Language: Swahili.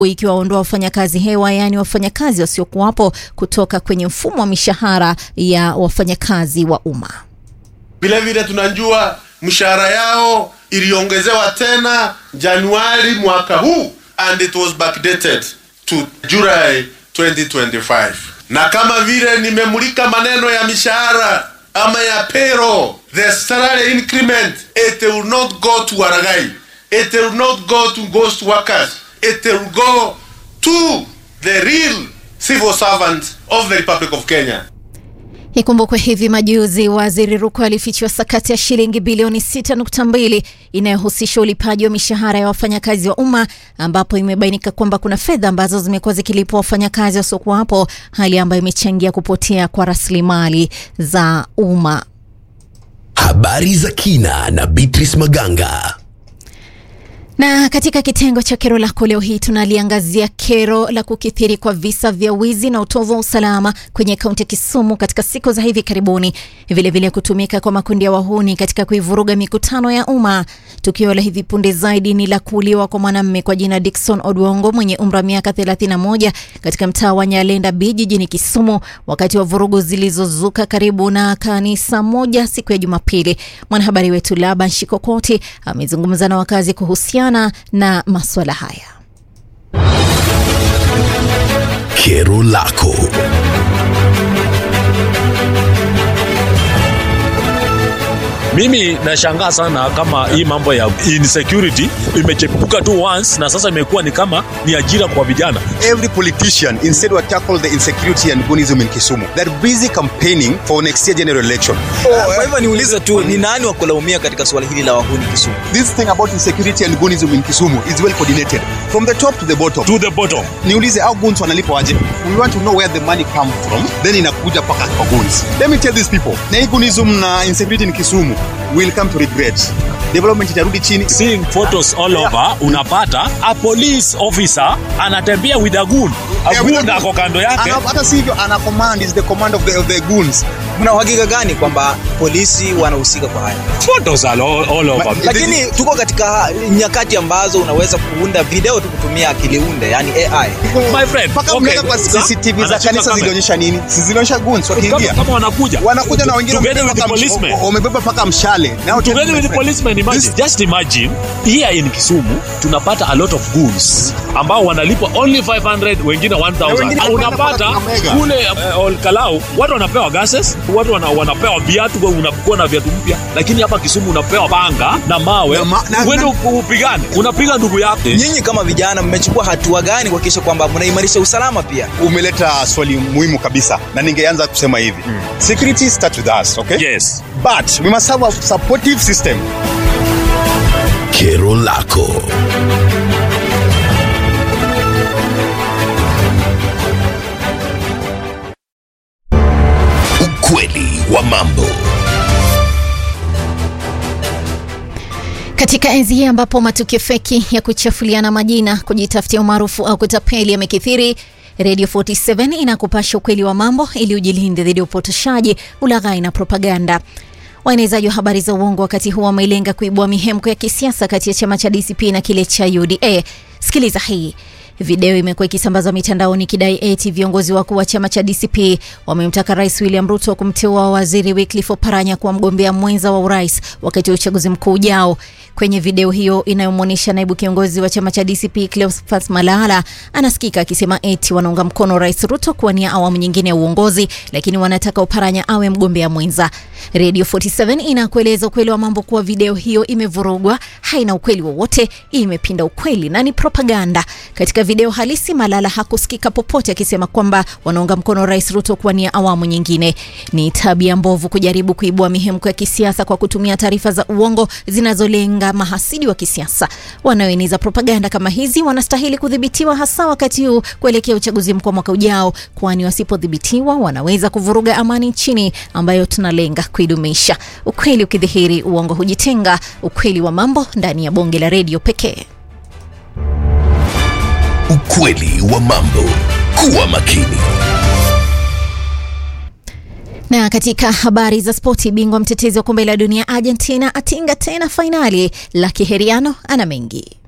ikiwaondoa wafanyakazi hewa, yaani wafanyakazi wasiokuwapo kutoka kwenye mfumo wa mishahara ya wafanyakazi wa umma. Vilevile tunajua mshahara yao iliongezewa tena Januari mwaka huu and it was backdated to July 2025. Na kama vile nimemulika maneno ya mishahara ama ya payroll, the salary increment it will not go to Waragai, it will not go to ghost workers, it will go to the real civil servants of the Republic of Kenya. Ikumbukwe hivi majuzi waziri Ruku alifichua sakati ya shilingi bilioni 6.2 inayohusisha ulipaji wa mishahara ya wafanyakazi wa umma ambapo imebainika kwamba kuna fedha ambazo zimekuwa zikilipwa wafanyakazi wasiokuwapo, hali ambayo imechangia kupotea kwa rasilimali za umma. Habari za kina na Beatrice Maganga. Na katika kitengo cha kero lako leo hii tunaliangazia kero la kukithiri kwa visa vya wizi na utovu wa usalama kwenye kaunti ya Kisumu katika siku za hivi karibuni, vilevile vile kutumika kwa makundi ya wahuni katika kuivuruga mikutano ya umma. Tukio la hivi punde zaidi ni la kuuliwa kwa mwanamume kwa jina Dickson Odwongo mwenye umri wa miaka 31 katika mtaa wa Nyalenda B jijini Kisumu wakati wa vurugu zilizozuka karibu na kanisa moja siku ya Jumapili. Mwanahabari wetu Laban Shikokoti amezungumza na wakazi kuhusiana na masuala haya. Kero lako. Mimi nashangaa sana kama hii mambo ya insecurity imechepuka tu once na sasa imekuwa ni kama ni ajira kwa vijana. Every politician instead will tackle the insecurity and goonism in Kisumu. They're busy campaigning for next year general election. Kwa hivyo niulize tu ni nani wa kulaumia katika suala hili la wahuni Kisumu? This thing about insecurity and goonism in Kisumu is well coordinated from the top to the bottom. To the bottom. Niulize how goons wanalipwa aje? We want to know where the money come from, then inakuja paka kwa goons. Let me tell these people, na hii goonism na insecurity in Kisumu will come to regret. Development itarudi chini. Seeing photos all over, unapata a police officer anatembea with a goon. A Yeah, with goon a- ako kando yake. Ana- Hata si hivyo, ana command is the command of the, of the goons. Mna uhakika gani kwamba polisi wanahusika kwa haya? Photos are all, all over. Lakini tuko katika nyakati ambazo unaweza kuunda video tu kutumia akili unde, yani AI. My friend, Mpaka okay, mnaenda kwa sasa, CCTV za anachukua kanisa kamera. zilionyesha nini? Si zilionyesha goons Kama, wakiingia. kama wanakuja Wanakuja na wengine together wamebeba with the paka msh- policemen. wamebeba paka mshale. Now tell together me, with the my friend, policemen imagine this- just imagine here in Kisumu tunapata a lot of goons ambao wanalipwa only 500 wengine 1000 wengine unapata wanapata mega. kule uh, Olkalau watu wanapewa gases watu wana, wanapewa viatu wewe unakuwa na viatu mpya lakini hapa Kisumu unapewa panga na mawe Na ma- na- uende na- upu- upigane unapiga ndugu yako Nyinyi kama vijana mmechukua hatua gani kuhakikisha kwamba mnaimarisha usalama pia? umeleta swali muhimu kabisa na ningeanza kusema hivi security start with us okay yes but we must have a supportive system Kero lako. Ukweli wa mambo. Katika enzi hii ambapo matukio feki ya kuchafuliana majina, kujitafutia umaarufu au kutapeli yamekithiri, Radio 47 inakupasha ukweli wa mambo ili ujilinde dhidi ya upotoshaji, ulaghai na propaganda. Waenezaji wa habari za uongo wakati huu wameilenga kuibua mihemko ya kisiasa kati ya chama cha DCP na kile cha UDA. Sikiliza hii. Video imekuwa ikisambazwa mitandaoni ikidai eti viongozi wakuu wa chama cha DCP wamemtaka Rais William Ruto kumteua waziri Wycliffe Oparanya kuwa mgombea mwenza wa urais wakati wa uchaguzi mkuu ujao. Kwenye video hiyo inayomwonyesha naibu kiongozi wa chama cha DCP Cleophas Malala anasikika akisema eti wanaunga mkono Rais Ruto kuwania awamu nyingine ya uongozi, lakini wanataka Oparanya awe mgombea mwenza. Radio 47 inakueleza ukweli wa mambo kuwa video hiyo imevurugwa, haina ukweli wowote, imepinda ukweli na ni propaganda. Katika video halisi, Malala hakusikika popote akisema kwamba wanaunga mkono Rais Ruto kuwania awamu nyingine. Ni tabia mbovu kujaribu kuibua mihemko ya kisiasa kwa kutumia taarifa za uongo zinazolenga mahasidi wa kisiasa. Wanaoeneza propaganda kama hizi wanastahili kudhibitiwa, hasa wakati huu kuelekea uchaguzi mkuu wa mwaka ujao, kwani wasipodhibitiwa wanaweza kuvuruga amani nchini ambayo tunalenga kuidumisha. Ukweli ukidhihiri, uongo hujitenga. Ukweli wa mambo ndani ya bonge la redio pekee. Ukweli wa mambo. Kuwa makini. Na katika habari za spoti, bingwa mtetezi wa kombe la dunia Argentina atinga tena fainali. Lucky Heriano ana mengi.